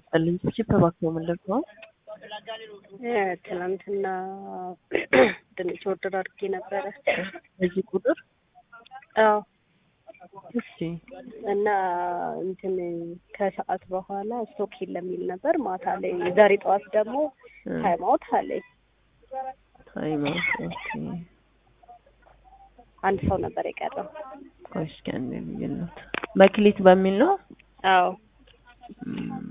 ይስጥልኝ። ቺፕ እባክዎ ምንድን ነው? ትናንትና ድንች ኦርደር አድርጌ ነበረ። በዚህ ቁጥር አዎ እሺ እና እንትን ከሰዓት በኋላ ስቶክ የለም የሚል ነበር። ማታ ላይ ዛሬ ጠዋት ደግሞ ታይም አውት አለኝ። ታይም አውት ኦኬ። አንድ ሰው ነበር የቀረው። ቆይ እስኪ አንዴ ልዩነት መክሊት በሚል ነው። አዎ እም፣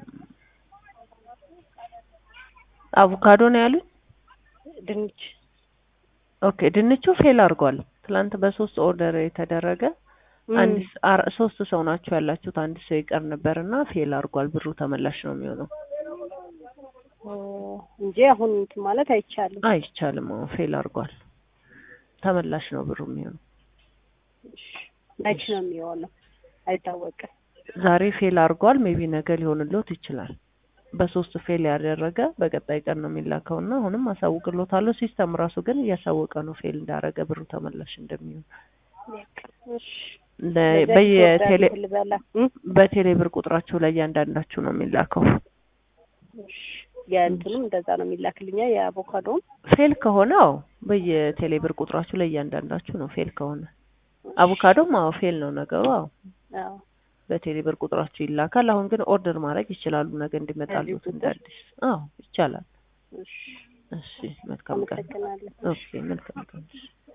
አቮካዶ ነው ያሉኝ። ድንች ኦኬ ድንቹ ፌል አድርጓል። ትላንት በሶስት ኦርደር የተደረገ አንድ ስ- አር- ሶስት ሰው ናቸው ያላችሁት። አንድ ሰው ይቀር ነበር እና ፌል አድርጓል። ብሩ ተመላሽ ነው የሚሆነው። ኦ፣ እንጂ አሁን እንትን ማለት አይቻልም። አይቻልም። አሁን ፌል አድርጓል። ተመላሽ ነው ብሩ የሚሆነው። መች ነው የሚሆነው አይታወቅም። ዛሬ ፌል አድርጓል። ሜቢ ነገ ሊሆንልዎት ይችላል። በሶስት ፌል ያደረገ በቀጣይ ቀን ነው የሚላከው እና አሁንም አሳውቅልዎታለሁ። ሲስተም ራሱ ግን እያሳወቀ ነው ፌል እንዳደረገ ብሩ ተመላሽ እንደሚሆን እሺ ለ- ነገ በየቴሌ ኦርደር ልበላ እ? በቴሌ ብር ቁጥራቸው ላይ እያንዳንዳችሁ ነው የሚላከው። እሺ የእንትኑም እንደዛ ነው የሚላክልኛ የአቮካዶም ፌል ከሆነ አዎ በየቴሌ ብር ቁጥራችሁ ላይ እያንዳንዳችሁ ነው ፌል ከሆነ አቮካዶም አዎ ፌል ነው ነገሩ። አዎ አዎ በቴሌ ብር ቁጥራችሁ ይላካል። አሁን ግን ኦርደር ማድረግ ይችላሉ ነገ እንዲመጣሉት በዚህ እንደ ቁጥር? አዲስ። አዎ ይቻላል። እሺ እሺ መልካም ቀን። አመሰግናለሁ። ኦኬ መልካም ቀን።